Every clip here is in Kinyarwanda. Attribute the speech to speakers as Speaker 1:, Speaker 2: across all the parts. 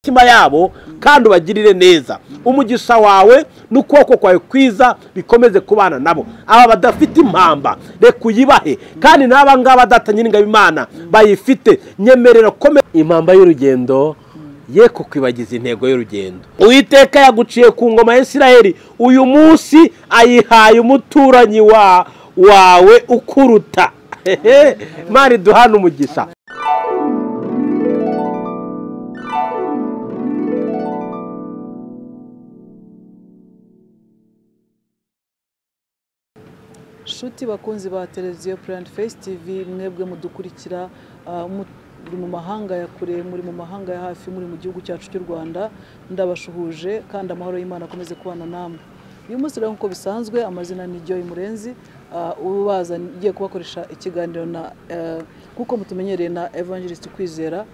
Speaker 1: mitima yabo kandi ubagirire neza umugisha wawe n'ukuboko kwawe kwiza bikomeze kubana nabo aba badafite impamba reka uyibahe kandi n'aba ngaba badatanye n'ingabimana bayifite nyemerera komeza impamba y'urugendo ye kukwibagiza intego y'urugendo uwiteka yaguciye ku ngoma ya Isiraheli uyu munsi ayihaye umuturanyi wa wawe ukuruta mari duhana umugisha
Speaker 2: nshuti bakunzi ba televiziyo purani fesi tivi mwebwe mudukurikira ah, mu- muri mu mahanga ya kure muri mu mahanga ya hafi muri mu gihugu cyacu cy'u rwanda ndabashuhuje kandi amahoro y'imana akomeze kubana namwe uyu munsi rero nk'uko bisanzwe amazina ni Joy Murenzi ah, ubaza ugiye kubakoresha ikiganiro na eh, nk'uko mutumenyereye na evangelist kwizera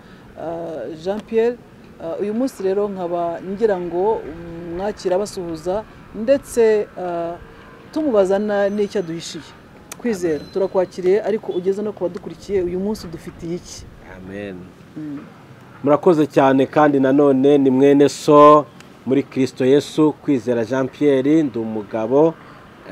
Speaker 2: ah, Jean Pierre Ah, uyu munsi rero nkaba ngira ngo mm, mwakira basuhuza ndetse ah, tumubaza na- n'icyo aduhishiye kwizera turakwakiriye ariko ugeze no ku badukurikiye uyu munsi dufitiye iki
Speaker 1: murakoze cyane kandi nanone ni mwene so muri kirisito yesu kwizera jean pierre ndi umugabo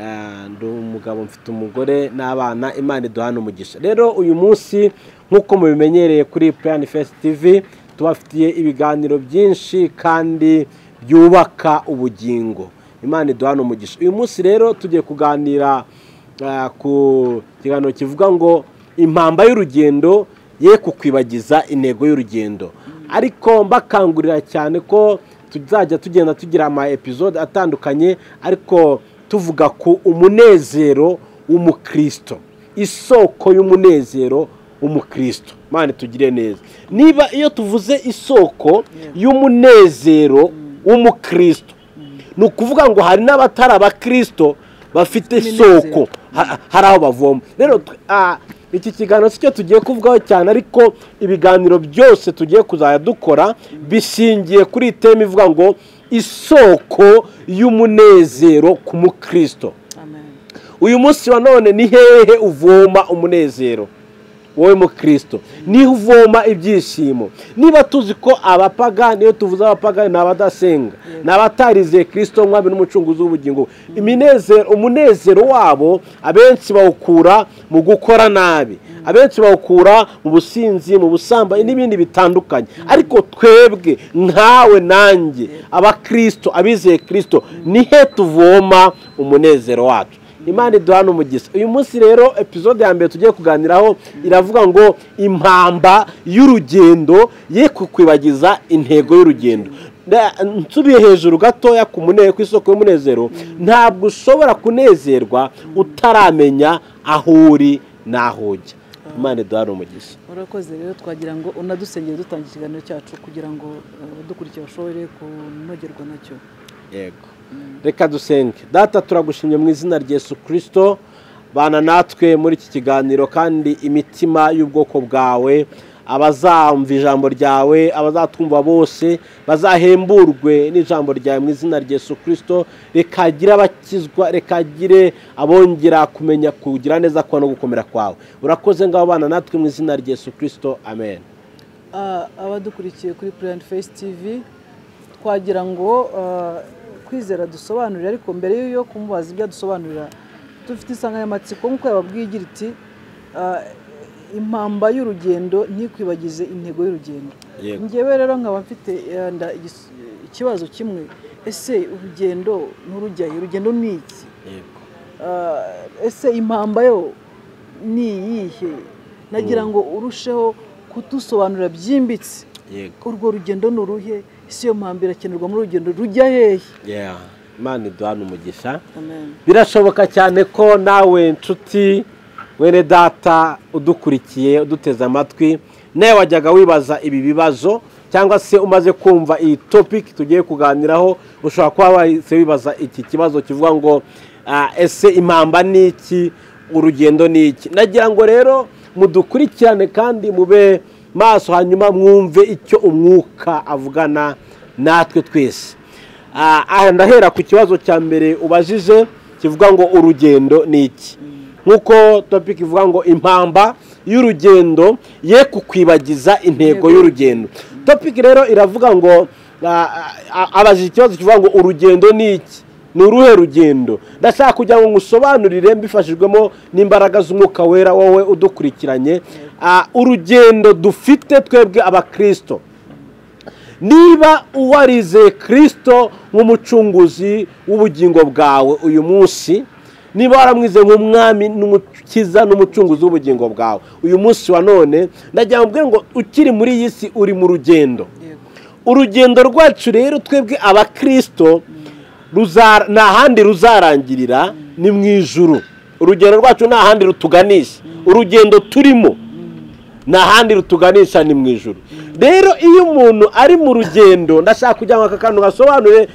Speaker 1: eh, ndi umugabo mfite umugore n'abana imana iduhana umugisha rero uyu munsi nk'uko mubimenyereye kuri plan fest tv tubafitiye ibiganiro byinshi kandi byubaka ubugingo imana iduhana umugisha uyu munsi rero tugiye kuganira eh, ku kiganiro kivuga ngo impamba y'urugendo ye kukwibagiza intego y'urugendo ariko mbakangurira cyane ko tuzajya tugenda tugira ama episode atandukanye ariko tuvuga ku umunezero w'umukristo isoko y'umunezero w'umukristo mani tugire neza niba iyo tuvuze isoko y'umunezero w'umukristo ni ukuvuga ngo hari n'abatari abakristo bafite isoko ha- hari aho bavoma rero twe- ah, iki kiganiro si cyo tugiye kuvugaho cyane ariko ibiganiro byose tugiye kuzajya dukora bishingiye kuri iyi teme ivuga ngo isoko y'umunezero ku mukristo
Speaker 2: amen
Speaker 1: uyu munsi wa none ni hehe uvoma umunezero wowe mukristo niho uvoma ibyishimo niba tuzi ko abapagani iyo tuvuze abapagani ni abadasenga ni abatarizeye kirisito nk'abe n'umucunguzi w'ubugingo iminezero umunezero wabo abenshi bawukura mu gukora nabi abenshi bawukura mu businzi mu busambanyi n'ibindi bitandukanye ariko twebwe nkawe nanjye abakirisito abizeye kirisito ni he tuvoma umunezero wacu imana iduhana umugisha uyu munsi rero epizode ya mbere tugiye kuganiraho iravuga ngo impamba y'urugendo ye kukwibagiza intego y'urugendo Da- nsubiye hejuru gatoya ku mune- ku isoko y'umunezero ntabwo ushobora kunezerwa utaramenya aho uri n'aho ujya imana iduhana umugisha
Speaker 2: urakoze rero twagira ngo unadusengere dutangira ikiganiro cyacu kugira ngo abadukurikiye bashobore kunogerwa nacyo
Speaker 1: yego reka dusenge data turagushimye mu izina rya Yesu kirisito bana natwe muri iki kiganiro kandi imitima y'ubwoko bwawe abazamva ijambo ryawe abazatwumva bose bazahemburwe n'ijambo ryawe mu izina rya Yesu kirisito rikagire abakizwa rekagire abongera kumenya kugira neza kwawe no gukomera kwawe urakoze ngaho bana natwe mu izina rya Yesu kirisito amen
Speaker 2: Ah, abadukurikiye kuri purani fesi tivi twagira ngo ah, kwizera dusobanurire ariko mbere yo kumubaza ibyo adusobanurira dufite insanganyamatsiko nk'uko yababwiye igira iti ah, impamba y'urugendo ntikwibagize intego y'urugendo
Speaker 1: Yego.
Speaker 2: ngewe rero nkaba mfite eh, nda- igis- ikibazo kimwe ese urugendo nturujyayo urugendo ni iki Ah, ese impamba yo ni iyihe nagira ngo urusheho kudusobanurira byimbitse
Speaker 1: yego
Speaker 2: urwo rugendo ni uruhe ese iyo mpamba irakenerwa muri urugendo rujya hehe
Speaker 1: Yeah. imana iduhana umugisha birashoboka cyane ko nawe nshuti wene data udukurikiye uduteze amatwi nawe wajyaga wibaza ibi bibazo cyangwa se umaze kumva iyi topic tugiye kuganiraho ushobora kuba wahise wibaza iki kibazo kivuga ngo "Ah, ese impamba ni iki urugendo ni iki nagira ngo rero mudukurikirane kandi mube maso hanyuma mwumve icyo umwuka avugana natwe twese Ah, aha ndahera ku kibazo cya mbere ubajije kivuga ngo urugendo ni iki nk'uko topic ivuga ngo impamba y'urugendo ye kukwibagiza intego y'urugendo topiki rero iravuga ngo abajije ikibazo kivuga ngo urugendo ni iki ni uruhe rugendo ndashaka kugira ngo ngusobanurire mbifashijwemo n'imbaraga z'umwuka wera wowe udukurikiranye urugendo dufite twebwe abakirisito niba uwarizeye kirisito nk'umucunguzi w'ubugingo bwawe uyu munsi niba waramwize nk'umwami n'umukiza n'umucunguzi w'ubugingo bwawe uyu munsi wa none ndagira ngo ngo ukiri muri iyi si uri mu rugendo urugendo rwacu rero twebwe abakirisito nta handi ruzarangirira ni mu ijuru urugendo rwacu nta handi rutuganisha urugendo turimo nta handi rutuganisha ni mu ijuru rero iyo umuntu ari mu rugendo ndashaka kugira ngo aka kantu gasobanure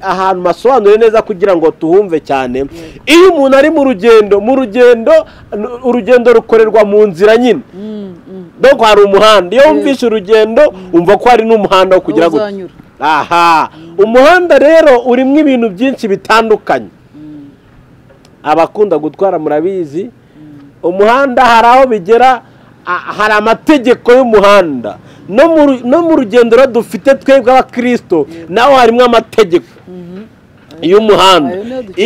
Speaker 1: ahantu basobanure neza kugira ngo tuhumve cyane iyo umuntu ari mu rugendo mu rugendo urugendo rukorerwa mu nzira nyine dore ko hari umuhanda iyo wumvishe urugendo wumva ko hari n'umuhanda wo kugira ngo aha umuhanda rero urimo ibintu byinshi bitandukanye abakunda gutwara murabizi umuhanda hari aho bigera hari amategeko y'umuhanda no mu rugendo dufite twebwe abakirisito naho harimo amategeko y'umuhanda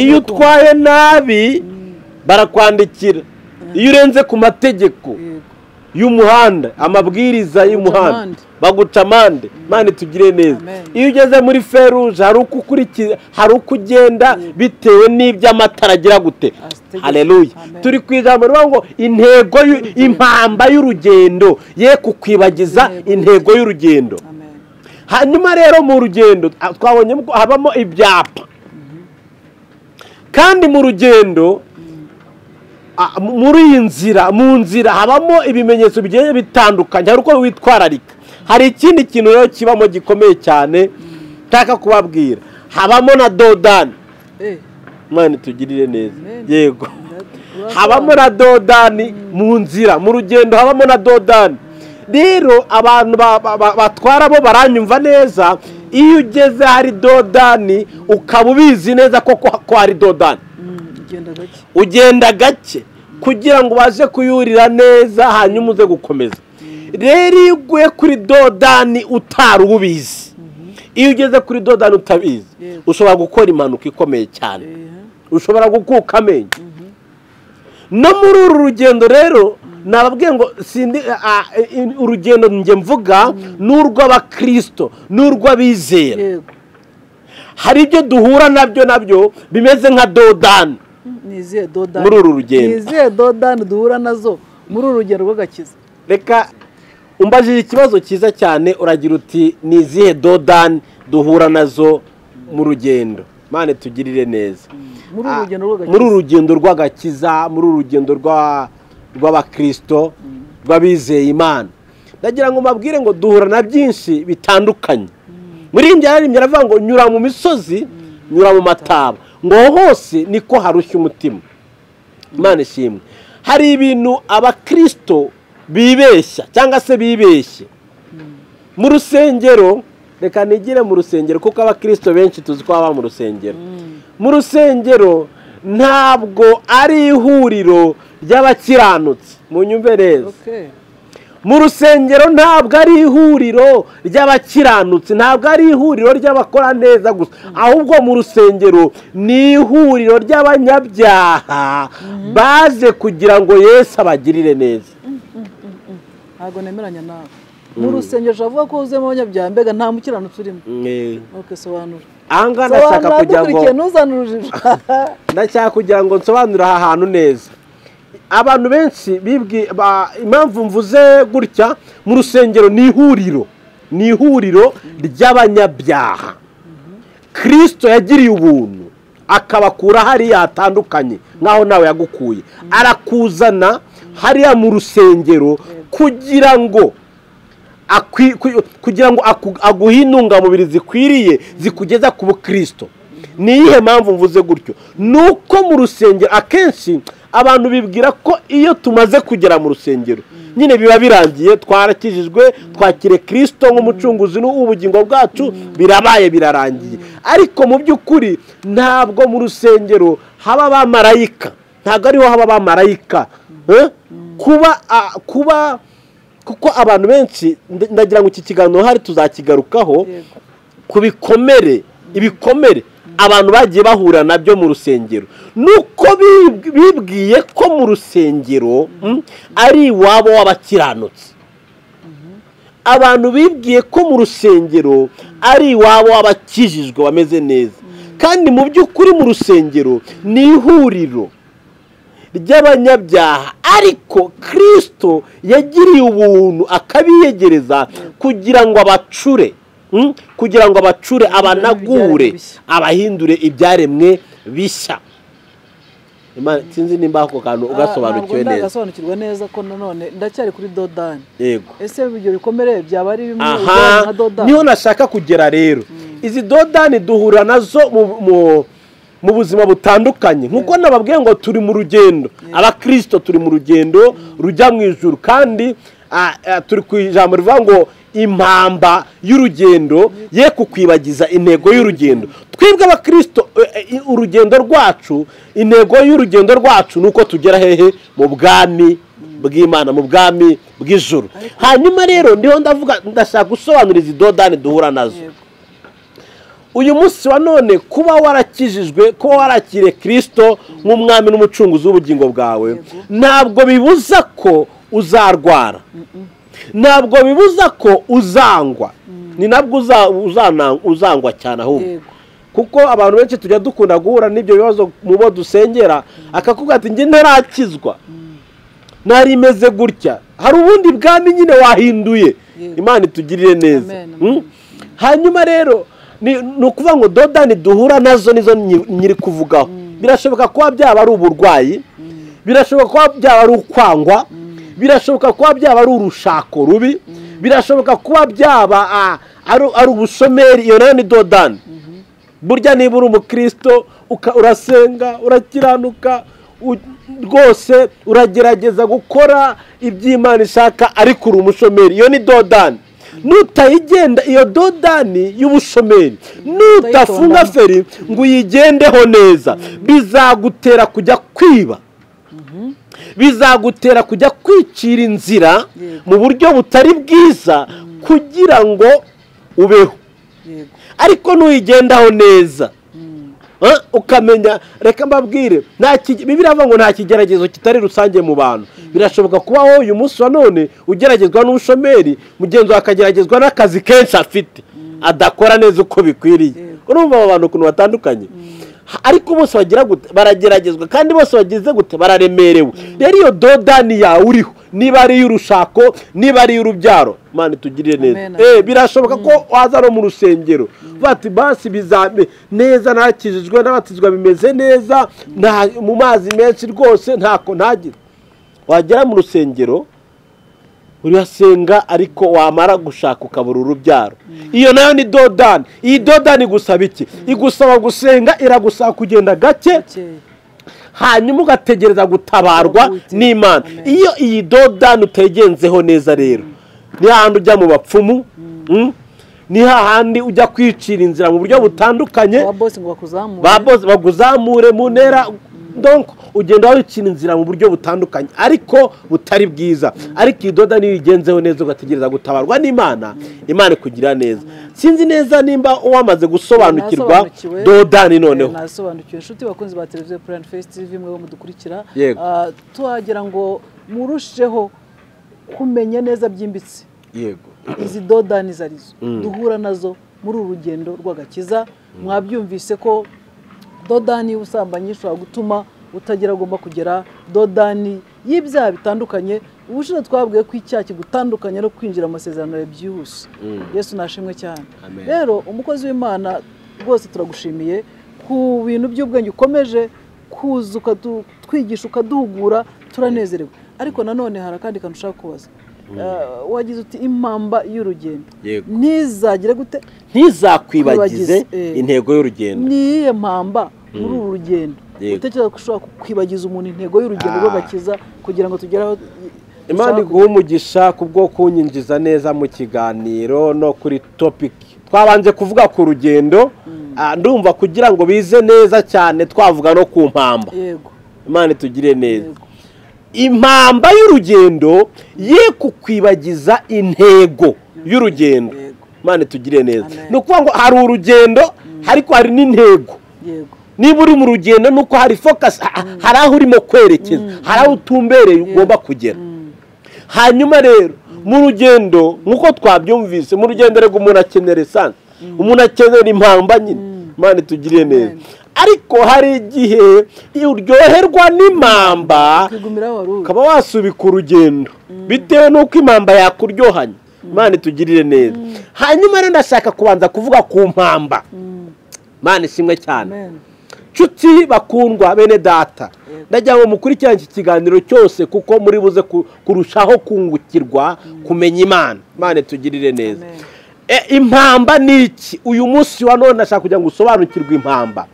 Speaker 1: iyo utwaye nabi barakwandikira iyo urenze ku mategeko y'umuhanda amabwiriza y'umuhanda baguca amande mande tugire neza iyo ugeze muri feruje hari uko ugenda bitewe n'ibyo amatara agira gute hareruye turi ku ijambo rivuga ngo intego impamba y'urugendo ye kukwibagiza intego y'urugendo hanyuma rero mu rugendo twabonye ko habamo ibyapa kandi mu rugendo muri iyi nzira mu nzira habamo ibimenyetso bigiye bitandukanye hari uko witwararika hari ikindi kintu rero kibamo gikomeye cyane nshaka kubabwira habamo na dodani mwana tugirire neza yego habamo na dodani mu nzira mu rugendo habamo na dodani rero abantu batwara bo baranyumva neza iyo ugeze hari dodani ukaba ubizi neza ko hari dodani ugenda gake kugira ngo ubashe kuyurira neza hanyuma uze gukomeza rero iyo uguye kuri dodani utari ubizi iyo ugeze kuri dodani utabizi ushobora gukora impanuka ikomeye cyane ushobora gukuka amenyo no muri uru rugendo rero nababwiye ngo urugendo njye mvuga ni urw'abakirisito ni urw'abizera hari ibyo duhura nabyo nabyo bimeze nka dodani muri uru rugendo
Speaker 2: izihe dodani duhura nazo muri uru rugendo rw'agakiza
Speaker 1: reka umbajije ikibazo cyiza cyane uragira uti ni izihe dodani duhura nazo mu rugendo mane tugirire neza muri uru rugendo rw'agakiza muri uru rugendo rw'abakirisito rw'abizeye imana ndagira ngo mbabwire ngo duhura na byinshi bitandukanye muri iyi ngiyi aravuga ngo nyura mu misozi nyura mu mataba ngo hose niko harushya umutima imana ishimwe hari ibintu abakirisito bibeshya cyangwa se bibeshye mu rusengero reka nigire mu rusengero kuko abakirisito benshi tuzi ko baba mu rusengero mu rusengero ntabwo ari ihuriro ry'abakiranutsi mu nyumve neza mu rusengero ntabwo ari ihuriro ry'abakiranutsi ntabwo ari ihuriro ry'abakora neza gusa ahubwo mu rusengero ni ihuriro ry'abanyabyaha baje kugira ngo Yesu abagirire neza
Speaker 2: ntabwo nemeranya nawe mu rusengero ushobora ko wuzuyemo abanyabyaha mbega nta mukiranutsi urimo sobanura
Speaker 1: aha ngaha ndashaka kugira ngo ndashaka kugira ngo nsobanure aha hantu neza abantu benshi impamvu mvuze gutya mu rusengero ni ihuriro ni ihuriro ry'abanyabyaha kirisito yagiriye ubuntu akabakura hariya hatandukanye nk'aho nawe yagukuye arakuzana hariya mu rusengero kugira ngo kugira ngo aguhe intungamubiri zikwiriye zikugeza ku bukirisito ni iyihe mpamvu mvuze gutyo ni uko mu rusengero akenshi abantu bibwira ko iyo tumaze kugera mu rusengero nyine biba birangiye twarakijijwe twakire kirisito nk'umucunguzi w'ubugingo bwacu birabaye birarangiye ariko mu by'ukuri ntabwo mu rusengero haba abamarayika ntabwo ariho haba abamarayika kuba kuko abantu benshi nda- ndagira ngo iki kiganiro hari tuzakigarukaho
Speaker 2: yego
Speaker 1: ku bikomere ibikomere abantu bagiye bahura nabyo mu rusengero nuko bi- bibwiye ko mu rusengero mm, ari iwabo w'abakiranutsi abantu bibwiye ko mu rusengero ari iwabo w'abakijijwe bameze neza kandi mu by'ukuri mu rusengero ni ihuriro ry'abanyabyaha ariko kirisito yagiriye ubuntu akabiyegereza kugira ngo abacure mm, kugira ngo abacure abanagure
Speaker 2: bishya.
Speaker 1: abahindure ibyaremwe bishya Imana- sinzi nimba ako kantu ugasobanukiwe
Speaker 2: ntabwo
Speaker 1: neza
Speaker 2: ndagasobanukirwa neza ko nanone ndacyari kuri dodani
Speaker 1: yego
Speaker 2: ese ibyo bikomere byaba ari bimwe bijyanye
Speaker 1: aha
Speaker 2: nka dodani
Speaker 1: niho nashaka kugera rero izi dodani duhura nazo mu- mu- mu buzima butandukanye nk'uko nababwiye ngo turi mu rugendo abakirisito turi mu rugendo rujya mu ijuru kandi ah, ah, turi ku ijambo rivuga ngo impamba y'urugendo ye kukwibagiza intego y'urugendo twebwe abakirisito eh, eh, urugendo rwacu intego y'urugendo rwacu ni uko tugera hehe mu bwami bw'imana mu bwami bw'ijuru hanyuma rero ndiho ndavuga ndashaka gusobanura izi dodani duhura nazo
Speaker 2: Yego.
Speaker 1: uyu munsi wa none kuba warakijijwe kuba warakiriye kirisito nk'umwami n'umucunguzi w'ubugingo bwawe ntabwo bibuza ko uzarwara ntabwo bibuza ko uzangwa ni nabwo uza- uzana- uzangwa cyane ahubwo
Speaker 2: yego
Speaker 1: kuko abantu benshi tujya dukunda guhura n'ibyo bibazo mu bo dusengera akakubwira ati njye ntarakizwa nari imeze gutya hari ubundi bwami nyine wahinduye
Speaker 2: Yego.
Speaker 1: imana itugirire neza
Speaker 2: Amen,
Speaker 1: Mm? hanyuma rero ni ni ukuvuga ngo dodani duhura nazo nizo nyi- nyiri kuvugaho birashoboka kuba byaba ari uburwayi birashoboka kuba byaba ari ukwangwa birashoboka kuba byaba ari urushako rubi birashoboka kuba byaba ah, ari- ari ubushomeri iyo nayo ni dodani burya niba uri umukristo uka- urasenga urakiranuka u- rwose uragerageza gukora iby'imana ishaka ariko uri umushomeri iyo ni dodani nutayigenda iyo dodani y'ubushomeri nutafunga feri ngo uyigendeho neza bizagutera kujya kwiba bizagutera kujya kwicira inzira
Speaker 2: Yego.
Speaker 1: mu buryo butari bwiza kugira ngo ubeho
Speaker 2: yego
Speaker 1: ariko nuyigendaho neza Ah, ukamenya reka mbabwire nta ki- bibiliya iravuga ngo nta kigeragezo kitari rusange mu bantu birashoboka kuba wowe uyu munsi wa none ugeragezwa n'ubushomeri mugenzi wawe akageragezwa n'akazi kenshi afite adakora neza uko bikwiriye
Speaker 2: Yego.
Speaker 1: urumva abo bantu ukuntu batandukanye Ha- ariko bose bagira gute barageragezwa kandi bose bagize gute bararemerewe rero iyo dodani yawe uriho niba ari iy'urushako niba ari iy'urubyaro mani tugirire
Speaker 2: Amen,
Speaker 1: neza
Speaker 2: amen.
Speaker 1: Eh, birashoboka ko waza no mu rusengero bati basi bizabe neza nakijijwe n'abatizwa bimeze neza nta mu mazi menshi rwose ntako ntagira wagera mu rusengero urasenga ariko wamara gushaka ukabura urubyaro iyo nayo ni dodani iyi dodani igusaba iki igusaba gusenga iragusaba kugenda gake
Speaker 2: bukeye
Speaker 1: hanyuma ugategereza gutabarwa
Speaker 2: Ubuti.
Speaker 1: n'imana
Speaker 2: Amen.
Speaker 1: iyo iyi dodani utegenzeho neza rero ni hahandi ujya mu bapfumu mm, ni hahandi ujya kwicira inzira mu buryo butandukanye
Speaker 2: ba bosi ngo bakuzamure
Speaker 1: ba boss baguzamure mu ntera donc ugenda wicira inzira mu buryo butandukanye ariko butari bwiza ariko iyi doda niyo uyigenzeho neza ugategereza gutabarwa n'imana imana ikugirira neza sinzi neza nimba uwamaze gusobanukirwa
Speaker 2: Nasobanukiwe.
Speaker 1: dodani noneho
Speaker 2: Eh, nasobanukiwe inshuti bakunzi ba televiziyo purani fesiti TV mwe bo mudukurikira
Speaker 1: Yego.
Speaker 2: Ah, tuhagira ngo murusheho kumenya neza byimbitse
Speaker 1: yego
Speaker 2: izi dodani izo arizo duhura nazo muri uru rugendo rw'agakiza mwabyumvise ko dodani y'ubusambanyi ishobora gutuma utagera agomba kugera dodani y'ibyaha bitandukanye ubushize twabwiye ko icyaha kigutandukanya no kwinjira mu masezerano yawe byihuse yesu nashimwe cyane
Speaker 1: Amen.
Speaker 2: rero umukozi w'imana rwose turagushimiye ku bintu by'ubwenge ukomeje kuza ukatwigisha ukaduhugura turanezerewe ariko nanone hari akandi kantu ushaka kubaza Eh, wagize uti impamba y'urugendo
Speaker 1: Yego.
Speaker 2: ntizagire gute
Speaker 1: ntizakwibagize
Speaker 2: Kwibagize, eh.
Speaker 1: intego y'urugendo
Speaker 2: ni iyihe mpamba muri uru rugendo
Speaker 1: Yego.
Speaker 2: utekereza ko ushobora kwibagiza umuntu intego y'urugendo
Speaker 1: Ah.
Speaker 2: rw'agakiza kugira ngo tugere aho
Speaker 1: imana
Speaker 2: dushaka
Speaker 1: iguha umugisha ku bwo kunyinjiza neza mu kiganiro no kuri topiki twabanje kuvuga ku rugendo ah, ndumva kugira ngo bize neza cyane twavuga no ku mpamba
Speaker 2: kugera. yego
Speaker 1: imana itugire neza
Speaker 2: Yego.
Speaker 1: impamba y'urugendo ye kukwibagiza intego y'urugendo
Speaker 2: Yego.
Speaker 1: Imana tugire neza
Speaker 2: Amen.
Speaker 1: ni ukuvuga ngo hari urugendo ariko hari n'intego
Speaker 2: yego
Speaker 1: niba uri mu rugendo ni uko hari focus ha- hari aho urimo kwerekeza hari aho utumbereye ugomba kugera hanyuma rero mu rugendo nk'uko twabyumvise mu rugendo rego umuntu akenera esanse umuntu akenera impamba nyine imana tugiriye neza ariko hari igihe iyo uryoherwa n'impamba
Speaker 2: kwigumiraho wari uri
Speaker 1: ukaba wasubika urugendo bitewe n'uko impamba yakuryohanye imana itugirire neza hanyuma rero ndashaka kubanza kuvuga ku mpamba imana ishimwe cyane
Speaker 2: amen
Speaker 1: nshuti bakundwa bene data
Speaker 2: Yego.
Speaker 1: ndagira ngo mukurikirane iki kiganiro cyose kuko muri buze ku- kurushaho kungukirwa kumenya imana imana tugirire neza
Speaker 2: Amen.
Speaker 1: E, impamba ni iki uyu munsi wa none ndashaka kugira ngo usobanukirwe impamba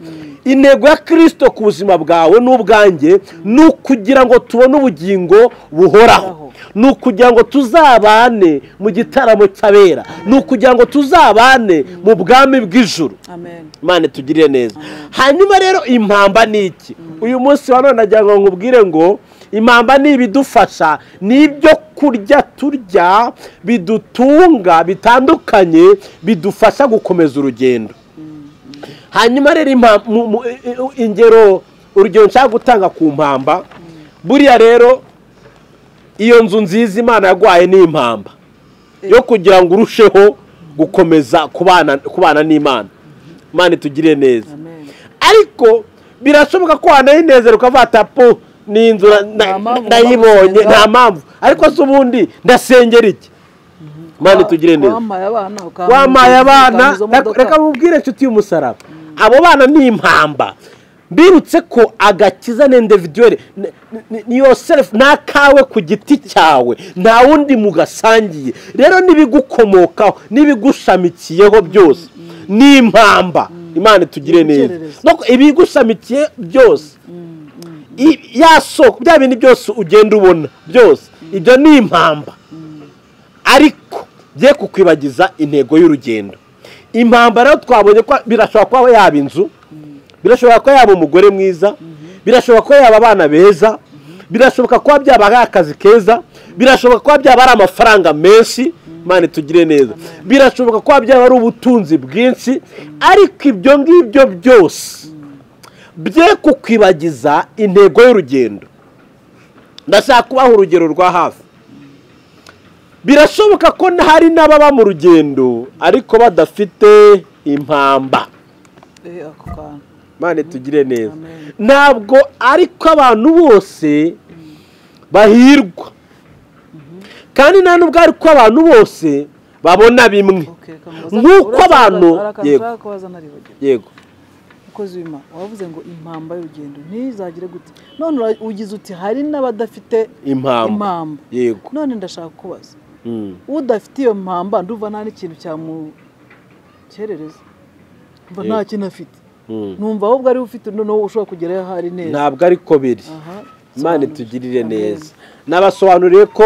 Speaker 1: intego ya kirisito ku buzima bwawe n'ubwanjye ni ukugira ngo tubone ubugingo buhoraho
Speaker 2: Buhoraho.
Speaker 1: ni ukugira ngo tuzabane mu gitaramo cy'abera ni ukugira ngo tuzabane mu bwami bw'ijuru
Speaker 2: amen
Speaker 1: imana tugirire neza hanyuma rero impamba ni iki uyu munsi wa none nagira ngo nkubwire ngo impamba ni ibidufasha ni ibyo kurya turya bidutunga bitandukanye bidufasha gukomeza urugendo hanyuma rero impa- mu- mu- i- i- ingero urugero nshaka gutanga ku mpamba buriya rero iyo nzu nziza imana yaguhaye ni impamba yo kugira ngo urusheho gukomeza kubana kubana n'imana imana itugirire neza
Speaker 2: amen
Speaker 1: ariko birashoboka ko wanayinezera ukavuga ati po ni inzu na- na-
Speaker 2: Nta mpamvu
Speaker 1: nayibonye
Speaker 2: gusenga."
Speaker 1: nta mpamvu ariko se ubundi ndasengera iki imana itugirire neza
Speaker 2: wampaye abana ukampa
Speaker 1: wamaye
Speaker 2: izo-
Speaker 1: abana
Speaker 2: ukampa izo
Speaker 1: reka-
Speaker 2: modoka.
Speaker 1: reka mubwire inshuti y'umusaraba abo bana ni impamba mbirutse ko agakiza ni individuweli ni yoserefu ni akawe ku giti cyawe nta wundi mugasangiye rero n'ibigukomokaho n'ibigushamikiyeho byose ni impamba imana itugire neza
Speaker 2: Ibitererezi.
Speaker 1: No, ibigushamikiye byose I- ya soko bya bintu byose ugenda ubona byose ibyo ni impamba ariko bye kukwibagiza intego y'urugendo impamba rero twabonye ko birashobora kuba yaba inzu birashobora kuba yaba umugore mwiza birashobora kuba yaba abana beza birashoboka kuba byaba ari akazi keza birashoboka kuba byaba ari amafaranga menshi imana tugire neza birashoboka kuba byaba ari ubutunzi bwinshi ariko ibyo ngibyo byose bye kukwibagiza intego y'urugendo ndashaka kubaha urugero rwa hafi birashoboka ko hari n'ababa mu rugendo ariko badafite impamba
Speaker 2: Eh, ako kantu
Speaker 1: mane tugire neza
Speaker 2: Amen.
Speaker 1: ntabwo ariko abantu bose bahirwa kandi nta nubwo ariko abantu bose babona bimwe
Speaker 2: Okay, kamubaza-
Speaker 1: Nk'uko
Speaker 2: uraza-
Speaker 1: abantu-
Speaker 2: hari akantu
Speaker 1: yego.
Speaker 2: ushaka kubaza naribagirwa.
Speaker 1: yego
Speaker 2: umukozi w'imana wavuze ngo impamba y'urugendo ntizagire gute none ura- ugize uti hari n'abadafite
Speaker 1: impamba
Speaker 2: impamba
Speaker 1: yego
Speaker 2: none ndashaka kubaza
Speaker 1: Mm.
Speaker 2: udafite iyo mpamba nduva nta n'ikintu cyamukerereza mba nta
Speaker 1: Yego.
Speaker 2: kintu afite
Speaker 1: Mm.
Speaker 2: numva ahubwo ari ufite noneho ushobora kugerayo aho ari neza
Speaker 1: ntabwo ariko biri
Speaker 2: Aha,
Speaker 1: imana
Speaker 2: sobanura.
Speaker 1: itugirire
Speaker 2: Amen.
Speaker 1: neza nabasobanuriye ko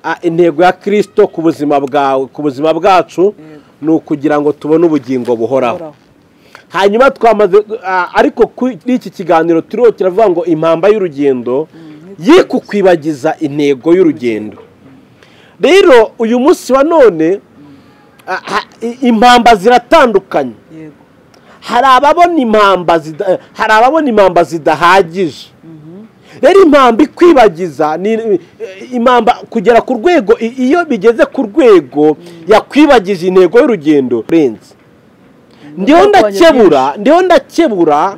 Speaker 1: ah, intego ya kirisito ku buzima bwawe ku buzima bwacu ni ukugira ngo tubone ubugingo buhoraho
Speaker 2: Uhoraho.
Speaker 1: hanyuma twamaze ah, ariko kuri iki kiganiro turiho kiravuga ngo impamba y'urugendo ye kukwibagiza intego y'urugendo rero uyu munsi wa none ah, ah, i- impamba ziratandukanye
Speaker 2: yego
Speaker 1: hari ababona impamba zida- hari ababona impamba zidahagije rero impamba ikwibagiza ni eh, impamba kugera ku rwego i- iyo bigeze ku rwego yakwibagije intego y'urugendo renze ndiho ndakebura ndiho ndakebura
Speaker 2: Yego.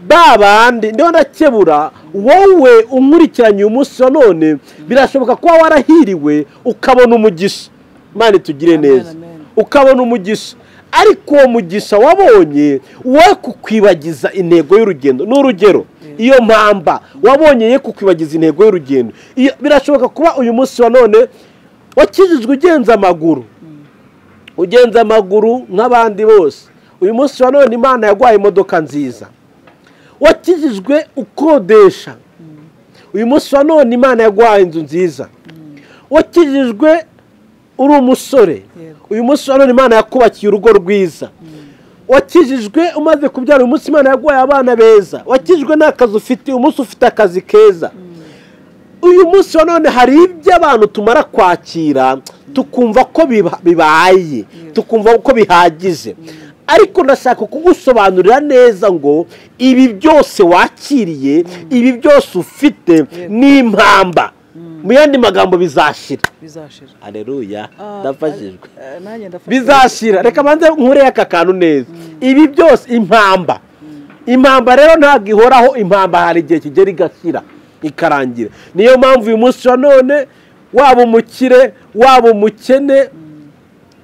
Speaker 1: ba bandi ndiho ndakebura wowe unkurikiranye uyu munsi wa none birashoboka kuba warahiriwe ukabona umugisha imana itugire
Speaker 2: Amen,
Speaker 1: neza
Speaker 2: amen.
Speaker 1: ukabona umugisha ariko uwo mugisha wabonye we kukwibagiza intego y'urugendo ni urugero iyo mpamba wabonye ye kukwibagiza intego y'urugendo Iyo- birashoboka kuba uyu munsi wa none wakijijwe ugenza amaguru ugenza amaguru nk'abandi bose uyu munsi wa none imana yaguhaye imodoka nziza wakijijwe ukodesha uyu munsi wa none imana yaguhaye inzu nziza wakijijwe uri umusore
Speaker 2: Yego.
Speaker 1: uyu munsi wa none imana yakubakiye urugo rwiza wakijijwe umaze kubyara uyu munsi imana yaguhaye abana beza wakijijwe n'akazi ufite uyu munsi ufite akazi keza uyu munsi wa none hari ibyo abantu tumara kwakira tukumva ko biba- bibaye tukumva ko bihagije ariko ndashaka kugusobanurira neza ngo ibi byose wakiriye ibi byose ufite ni impamba mu yandi magambo bizashira
Speaker 2: bizashira
Speaker 1: hareruya
Speaker 2: Ah,
Speaker 1: ndafashijwe
Speaker 2: eh, nanjye ndafashijwe.
Speaker 1: bizashira reka banze nkureyo aka kantu neza ibi byose impamba impamba rero ntabwo ihoraho impamba hari igihe kigera igashyira ikarangira niyo mpamvu uyu munsi wa none waba umukire waba umukene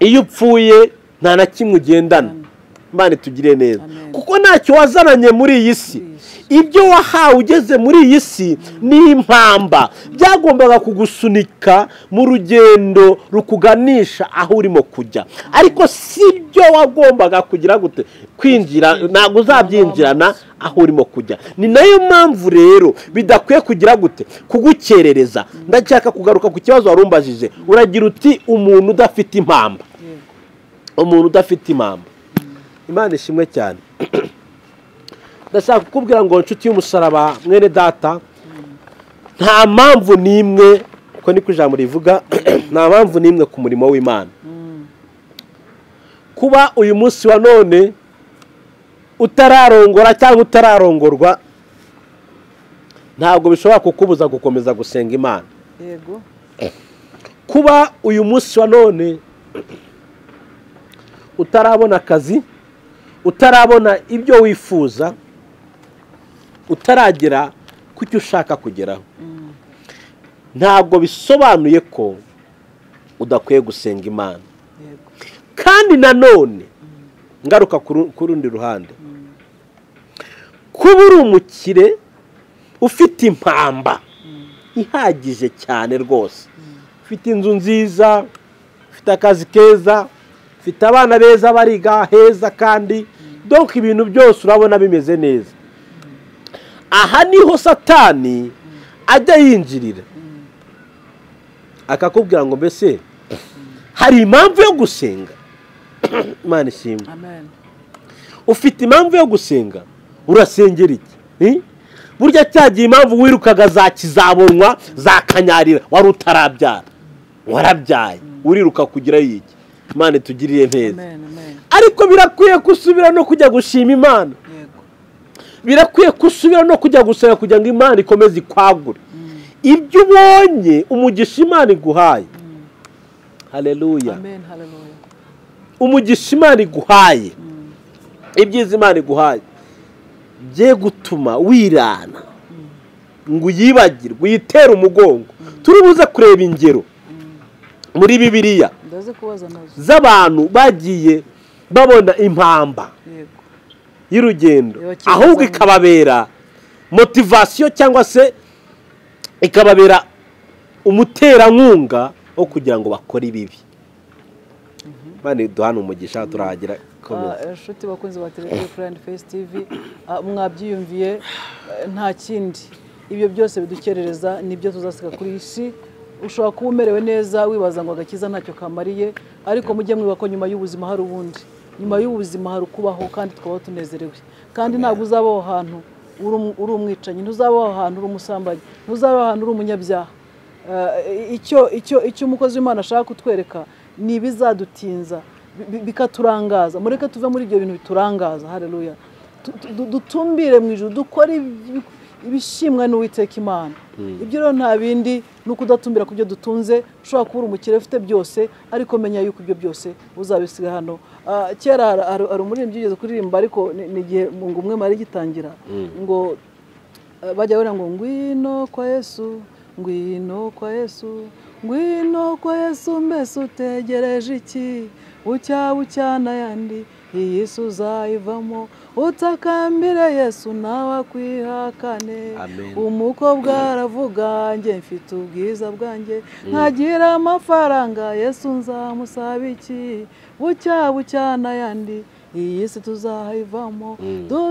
Speaker 1: iyo upfuye nta na kimwe ugendana Imana itugire neza
Speaker 2: Amen.
Speaker 1: kuko ntacyo wazananye muri iyi si
Speaker 2: Muri iyi
Speaker 1: ibyo wahawe ugeze muri iyi si ni impamba byagombaga kugusunika mu rugendo rukuganisha aho urimo kujya ariko si byo wagombaga kugira gute kwinjira ntabwo uzabyinjirana aho urimo kujya ni nayo mpamvu rero bidakwiye kugira gute kugukerereza ndashaka kugaruka ku kibazo wari umbajije uragira uti umuntu udafite impamba
Speaker 2: Yego.
Speaker 1: umuntu udafite impamba imana ishimwe cyane ndashaka kukubwira ngo inshuti y'umusaraba mwene data nta mpamvu n'imwe uko niko ijambo rivuga nta mpamvu n'imwe ku murimo w'imana kuba uyu munsi wa none utararongora cyangwa utararongorwa ntabwo bishobora kukubuza gukomeza gusenga imana
Speaker 2: yego
Speaker 1: kuba uyu munsi wa none utarabona akazi utarabona ibyo wifuza utaragera ku cyo ushaka kugeraho ntabwo bisobanuye ko udakwiye gusenga imana
Speaker 2: yego
Speaker 1: kandi nanone ngaruka ku ru- ku rundi ruhande kuba uri umukire ufite impamba ihagije cyane rwose ufite inzu nziza ufite akazi keza ufite abana beza bariga heza kandi donka ibintu byose urabona bimeze neza aha niho satani ajya yinjirira akakubwira ngo mbese hari impamvu yo gusenga imana ishimwe
Speaker 2: amen
Speaker 1: ufite impamvu yo gusenga urasengera iki Eh? burya cyagiye impamvu wirukaga za kizabonwa za kanyarira wari utarabyara warabyaye uriruka kugerayo iki imana itugirire neza
Speaker 2: amen amen
Speaker 1: ariko birakwiye ko usubira no kujya gushima imana
Speaker 2: yego
Speaker 1: birakwiye ko usubira no kujya gusenga kugira ngo imana ikomeze ikwagure ibyo ubonye umugisha imana iguhaye hareruya
Speaker 2: amen haleluya
Speaker 1: umugisha imana iguhaye ibyiza imana iguhaye bye gutuma wirana ngo uyibagirwe uyitere umugongo turi buze kureba ingero muri bibiliya
Speaker 2: ndaze kubaza nazo
Speaker 1: z'abantu bagiye babona impamba
Speaker 2: yego
Speaker 1: y'urugendo
Speaker 2: Yokiza
Speaker 1: ahubwo
Speaker 2: zamu.
Speaker 1: ikababera motivasiyo cyangwa se ikababera umuterankunga wo kugira ngo bakore ibibi bane duhana umugisha turahagira komeza
Speaker 2: Ah, inshuti bakunzi ba televiziyo furani fesi tivi ah, mwabyiyumviye eh, nta kindi ibyo byose bidukerereza nibyo tuzasiga kuri iyi si ushobora kuba umerewe neza wibaza ngo agakiza ntacyo kamariye ariko mujye mwibuka ko nyuma y'ubuzima hari ubundi nyuma y'ubuzima hari ukubaho kandi tukabaho tunezerewe kandi ntabwo uzaba aho hantu uri um- uri umwicanyi ntuzaba aho hantu uri umusambanyi ntuzaba aho hantu uri umunyabyaha Eh, icyo icyo icyo umukozi w'imana ashaka kutwereka ni ibizadutinza bi- bi- bikaturangaza mureke tuve muri ibyo bintu biturangaza hareruya Tu- tu- du- dutumbire mu ijoro dukore ibi- ibishimwa n'uwiteka imana ibyo rero nta bindi ni ukudatumbira ku byo dutunze ushobora kuba uri umukire ufite byose ariko menya yuko ibyo byose uzabisiga hano Ah, kera hari- hari hari umuririmbyi ugeze kuririmba ariko ni ni igihe mu ngo umwe mari gitangira ngo Eh, bajya bora ngo ngwino kwa yesu ngwino kwa yesu ngwino kwa yesu mbese utegereje iki bucya bucya n'ayandi iyi si uzayivamo utakambire yesu nawe akwihakane
Speaker 1: Amen.
Speaker 2: umukobwa aravuga njye mfite ubwiza bwanjye nkagira amafaranga yesu nzamusaba iki bucya bucya n'ayandi iyi si tuzayivamo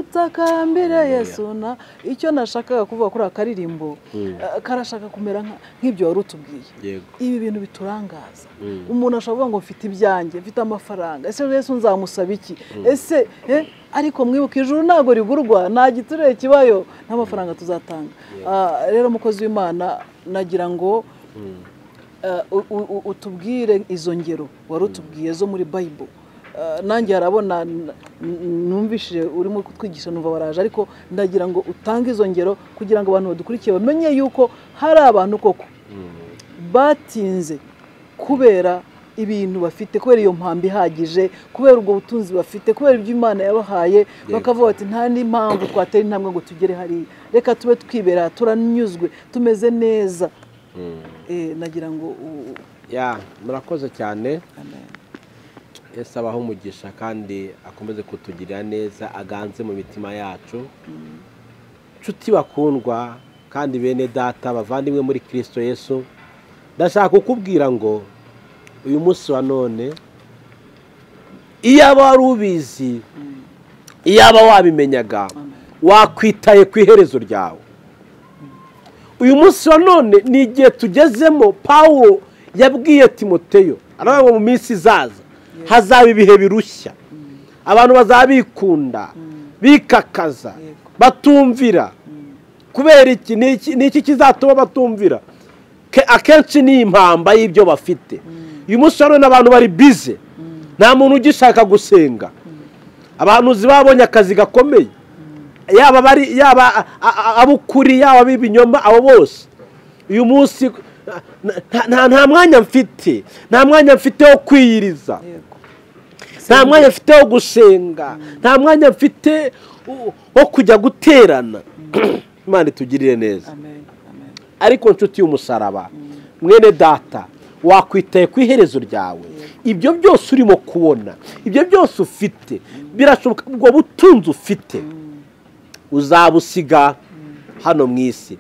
Speaker 2: dutakambire yesu na icyo nashakaga kuvuga kuri aka karirimbo eh, karashaka kumera nka- nk'ibyo wari utubwiye
Speaker 1: yego
Speaker 2: ibi bintu biturangaza umuntu ashobora kuvuga ngo mfite ibyanjye mfite amafaranga ese yesu nzamusaba iki ese eh, ariko mwibuka ijuru ntabwo rigurwa nta giturire kibayo nta mafaranga tuzatanga Ah, rero umukozi w'imana nagira ngo eh, u- u- u- utubwire izo ngero wari utubwiye zo muri bayibul Eh, nanjye harabona n- n- numvishije urimo kutwigisha numva baraje ariko ndagira ngo utange izo ngero kugira ngo abantu badukurikiye bamenye yuko hari abantu koko batinze kubera ibintu bafite kubera iyo mpamvu ihagije kubera ubwo butunzi bafite kubera ibyo imana yabahaye bakavuga bati nta n'impamvu twatera intambwe ngo tugere hariya reka tube twibera turanyuzwe tumeze neza Eh, nagira ngo u- u-
Speaker 1: ya murakoze cyane
Speaker 2: amen.
Speaker 1: yesu abaho umugisha kandi akomeze kutugirira neza aganze mu mitima yacu nshuti bakundwa kandi bene data bavandimwe muri kirisito yesu ndashaka kukubwira ngo uyu munsi wa none iyaba wari ubizi iyaba wabimenyaga wakwitaye ku iherezo ryawe uyu munsi wa none ni igihe tugezemo pawulo yabwiye timoteyo aravuga ngo mu minsi izaza hazaba ibihe birushya abantu bazaba bikunda bikakaza
Speaker 2: Yego.
Speaker 1: batumvira kubera iki ni iki- ni iki kizatuma batumvira Ke- akenshi ni impamba y'ibyo bafite uyu munsi wa none abantu bari bize nta muntu ugishaka gusenga abahanuzi babonye akazi gakomeye yaba bari yaba a- a- ab'ukuri yaba ab'ibinyoma abo bose uyu munsi nta- nta- nta mwanya mfite nta mwanya mfite wo kwiyiriza
Speaker 2: Yego.
Speaker 1: nta mwanya mfite wo gusenga nta mwanya mfite wo- wo kujya guterana imana itugirire neza
Speaker 2: amen amen
Speaker 1: ariko nshuti y'umusaraba mwene data wakwitaye ku iherezo ryawe ibyo byose urimo kubona ibyo byose ufite birashoboka ubwo butunzi ufite uzabusiga hano mu isi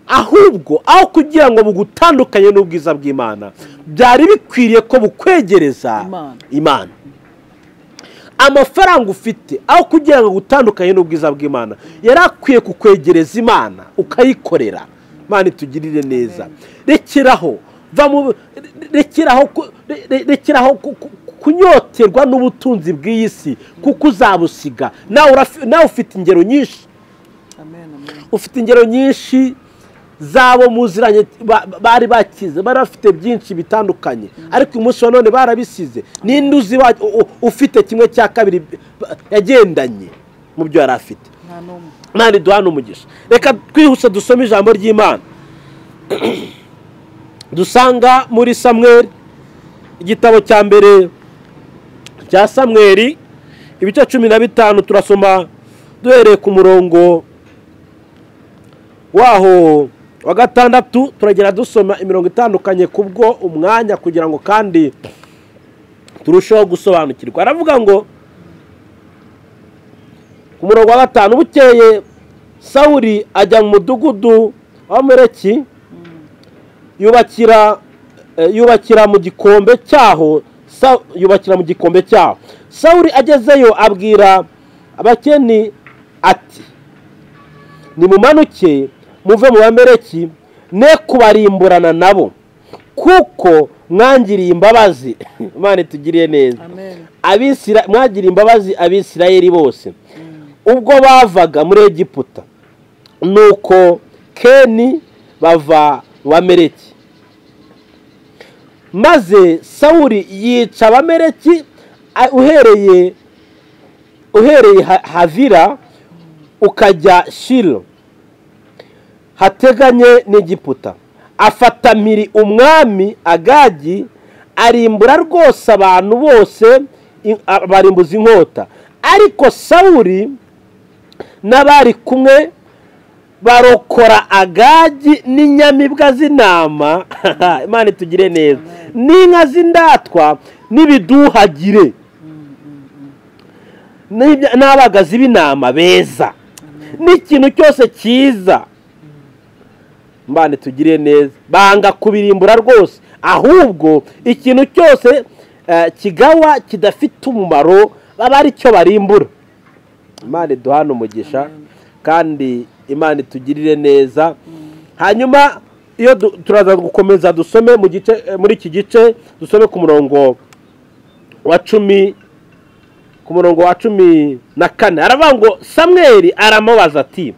Speaker 1: ahubwo aho kugira ngo bugutandukanye n'ubwiza bw'imana byari bikwiriye ko bukwegereza
Speaker 2: Imana.
Speaker 1: imana amafaranga ufite aho kugira ngo utandukanye n'ubwiza bw'imana yari akwiye kukwegereza imana ukayikorera imana itugirire neza rekeraho va mu- rekeraho ku- re- re- rekeraho ku- ku- kunyoterwa n'ubutunzi bw'iyi si kuko uzabusiga nawe urafi- nawe ufite ingero nyinshi
Speaker 2: amen amen
Speaker 1: ufite ingero nyinshi z'abo muziranye ba- bari bakize bari bafite byinshi bitandukanye ariko uyu munsi wa none barabisize ninde uzi wa- u- u- ufite kimwe cya kabiri ba- yagendanye mu byo yari afite
Speaker 2: nta n'umwe
Speaker 1: imana iduhana umugisha reka twihuse dusome ijambo ry'imana dusanga muri samweri igitabo cya mbere cya samweri ibice cumi na bitanu turasoma duhereye ku murongo waho wa gatandatu turagera dusoma imirongo itandukanye kubwo umwanya kugira ngo kandi turusheho gusobanukirwa aravuga ngo ku murongo wa gatanu bukeye sawuri ajya mu mudugudu w'abamereki yubakira eh, yubakira mu gikombe cyaho Sa- yubakira mu gikombe cyaho sawuri agezeyo abwira abakeni ati nimumanuke muve mu bamereki ne kubarimburana nabo kuko mwangiriye imbabazi imana itugiriye neza
Speaker 2: amen
Speaker 1: Abisira- mwagiriye imbabazi abisirayeli bose ubwo bavaga muri egiputa nuko keni bava bamereki maze sawuri yica abamereki a- uhereye uhereye Ha- havira ukajya shilo hateganye n'egiputa afata mpiri umwami agagi arimbura rwose abantu bose i- a- barimbuza inkota ariko sawuri n'abari kumwe barokora agagi n'inyamibwa z'intama imana itugire neza n'inka z'indatwa n'ibiduhagire n'ibya- n'abagazi b'intama beza n'ikintu cyose cyiza mbane tugire neza banga kubirimbura rwose ahubwo ikintu cyose eh, kigawa kidafite umumaro baba ari cyo barimbura imana iduhane umugisha kandi imana itugirire neza hanyuma iyo du- turaza gukomeza dusome mu gice eh, muri iki gice dusome ku murongo wa cumi ku murongo wa cumi na kane aravuga ngo samweri aramubaza ati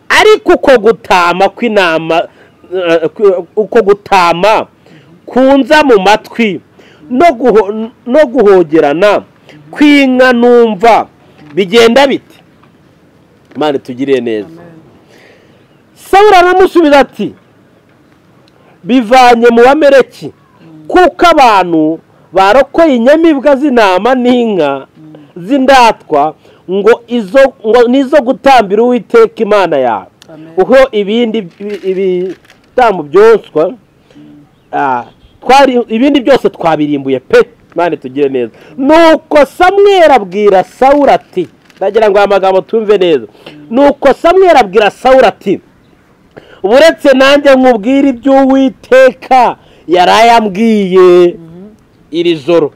Speaker 1: ariko uko gutama kw'intama eh, ku- uko gutama kunza mu matwi no guho- no guhogerana kw'inka numva bigenda bite imana itugiriye neza sawura aramusubiza ati bivanye mu bamereki kuko abantu barokoye inyamibwa z'intama n'inka z'indatwa ngo izo ngo nizo gutambira uwiteka imana yawe
Speaker 2: Amen.
Speaker 1: uho ibindi ibi- ibitambo byoswa ah, twari ibindi byose twabirimbuye pe imana tugire neza nuko samweri abwira sawuri ati ndagira ngo aya magambo tumve neza nuko samweri abwira sawuri ati buretse nanjye nkubwira iby'uwiteka yari yambwiye iri joro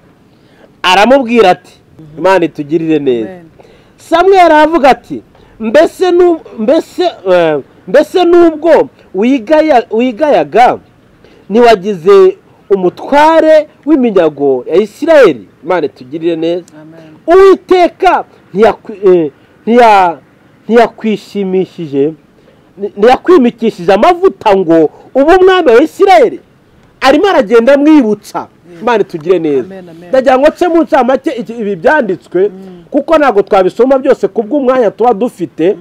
Speaker 1: aramubwira ati imana itugirire neza
Speaker 2: Amen.
Speaker 1: samweri aravuga ati mbese nu- mbese eh, mbese n'ubwo wigaya- wigayaga ntiwagize umutware w'iminyago ya isirayeli imana tugirire neza
Speaker 2: Amen.
Speaker 1: uwiteka ntiyakwi- eh, ntiya- ntiyakwishimishije nti- ntiyakwimikishije amavuta ngo ube umwami wa isirayeli arimo aragenda amwibutsa imana tugire neza
Speaker 2: Amen, amen.
Speaker 1: ndagira ngo nce mu ncamake iki- ibi byanditswe kuko ntabwo twabisoma byose kubw'umwanya tuba dufite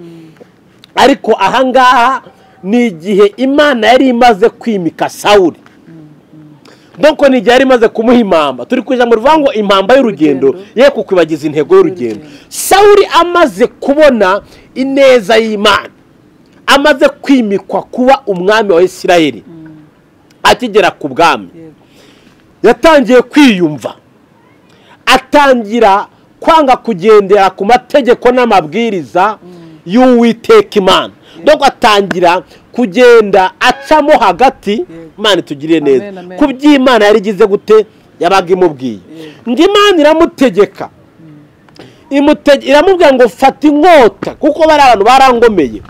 Speaker 1: ariko ahangaha ni igihe imana yari imaze kwimika sawuri doko ni igihe yari imaze kumuha impamba turi kugira ngo rivuga ngo impamba y'urugendo
Speaker 2: Urugendo.
Speaker 1: ye kukwibagiza intego y'urugendo sawuri amaze kubona ineza y'imana amaze kwimikwa kuba umwami wa isirayeli akigera ku bwami
Speaker 2: Yego.
Speaker 1: yatangiye kwiyumva atangira kwanga kugendera ku mategeko n'amabwiriza y'uwiteka imana doko atangira kugenda acamo hagati
Speaker 2: Yego.
Speaker 1: imana itugiriye neza
Speaker 2: Amen, amen.
Speaker 1: ku by'imana yari igize gute yabaga imubwiye
Speaker 2: Yego.
Speaker 1: ngo imana iramutegeka imutege- iramubwira ngo fata inkota kuko bari abantu barangomeye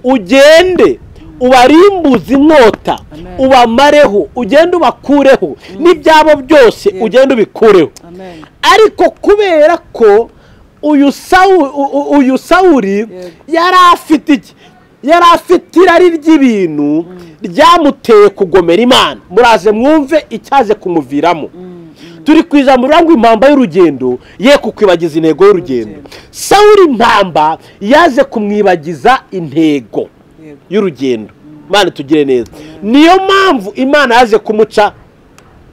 Speaker 1: ugende ubarimbuze inkota
Speaker 2: Amen.
Speaker 1: ubamareho ugende ubakureho n'ibyabo byose
Speaker 2: Yego.
Speaker 1: ugende ubikureho
Speaker 2: Amen.
Speaker 1: ariko kubera ko uyu Sawu- u- u- uyu sawuri yari afite iki yari afite irari ry'ibintu ryamuteye kugomera imana muraze mwumve icyaje kumuviramo turi ku ijambo rivuga ngo impamba y'urugendo ye kukwibagiza intego y'urugendo
Speaker 2: Urugendo.
Speaker 1: sawuri impamba yaje kumwibagiza intego
Speaker 2: Yego.
Speaker 1: y'urugendo imana tugire neza niyo mpamvu imana yaje kumuca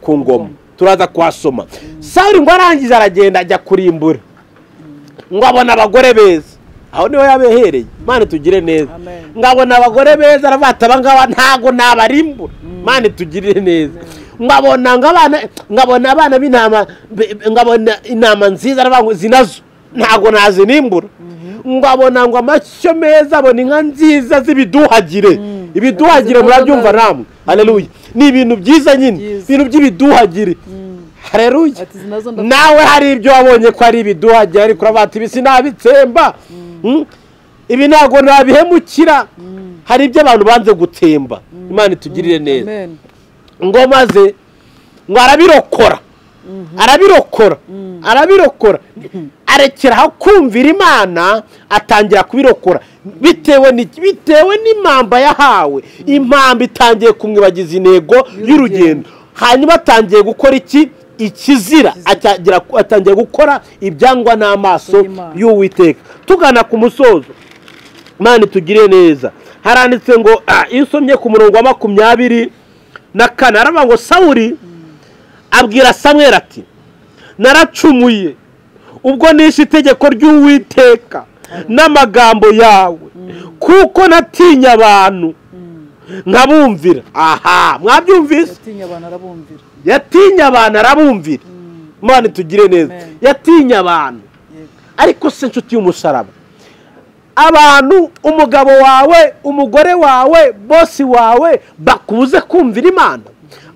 Speaker 1: ku ngoma turaza kuhasoma sawuri ngo arangiza aragenda ajya kurimbura ngo abona abagore beza aho niho yabehereye imana tugire neza
Speaker 2: Amen.
Speaker 1: ngo abona abagore beza aravuga ati abangaba ntabwo nabarimbura imana tugirire neza nkabona ngo abana nkabona abana b'intama be- be- nkabona intama nziza aravuga ngo zinazo ntabwo nazinimbura nkabona ngo amashyo meza abona inka nziza z'ibiduhagire ibiduhagire
Speaker 2: Yakoze
Speaker 1: murabyumva
Speaker 2: neza.
Speaker 1: namwe haleluya ni ibintu byiza nyine
Speaker 2: Byiza.
Speaker 1: ibintu by'ibiduhagire haleluya
Speaker 2: Ati zinazo ndafite.
Speaker 1: nawe hari ibyo wabonye ko ari ibiduhagiye ariko uravuga ati ibi sinabitsemba Mm. ibi ntabwo nabihemukira hari ibyo abantu banze gutsemba imana itugirire neza
Speaker 2: Amen.
Speaker 1: ngo maze ngo arabirokora arabirokora arabirokora arekeraho kumvira imana atangira kubirokora bitewe ni- bitewe n'impamba yahawe impamba itangiye kumwibagiza intego y'urugendo hanyuma atangiye gukora iki ikizira atangira atangiye gukora ibyangwa n'amaso
Speaker 2: Y'Imana.
Speaker 1: y'uwiteka tugana ku musozo imana itugire neza haranditse ngo ah, iyo usomye ku murongo wa makumyabiri na kane haravuga ngo sawuri abwira samweri ati naracumuye ubwo nishe itegeko ry'uwiteka n'amagambo yawe kuko natinye abantu nkabumvira aha mwabyumvise
Speaker 2: yatinye abantu arabumvira
Speaker 1: yatinye abantu arabumvira imana itugire neza
Speaker 2: Amen.
Speaker 1: yatinye abantu
Speaker 2: Yego.
Speaker 1: ariko se nshuti y'umusaraba abantu umugabo wawe umugore wawe bosi wawe bakuze kumvira imana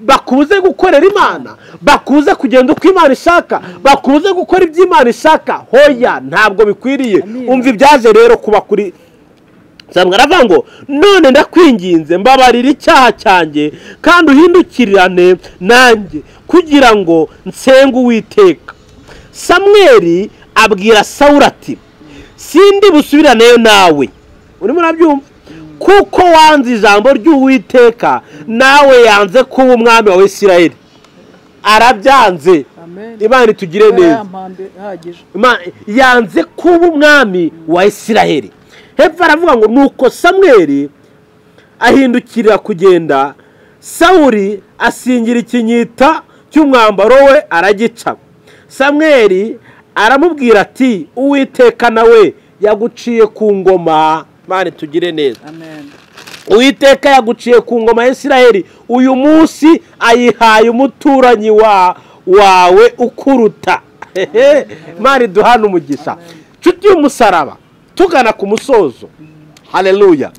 Speaker 1: bakuze gukorera imana bakuze kugenda uko imana ishaka bakuze gukora ibyo imana ishaka hoya ntabwo bikwiriye
Speaker 2: Amina.
Speaker 1: umva ibyaje rero kuba kuri samwe aravuga ngo none ndakwinginze mbabarira icyaha cyanjye kandi uhindukirane nanjye kugira ngo nsenga uwiteka samweri abwira sawuri ati sindi busubiraneyo nawe urimo urabyumva kuko wanze ijambo ry'uwiteka nawe yanze kuba umwami wa isirayeli arabyanze
Speaker 2: amen
Speaker 1: imana itugire
Speaker 2: Yari
Speaker 1: neza
Speaker 2: yampambe ihagije
Speaker 1: Ima- yanze kuba umwami wa isiraheli hepfo aravuga ngo nuko samweri ahindukirira kugenda sawuri asingira ikinyita cy'umwambaro we aragica samweri aramubwira ati uwiteka nawe yaguciye ku ngoma mani tugire neza
Speaker 2: amen
Speaker 1: uwiteka yaguciye ku ngoma ya isiraheli uyu munsi ayihaye umuturanyi wa wawe ukuruta mari duhana umugisha nshuti y'umusaraba tugana ku musozo hareruya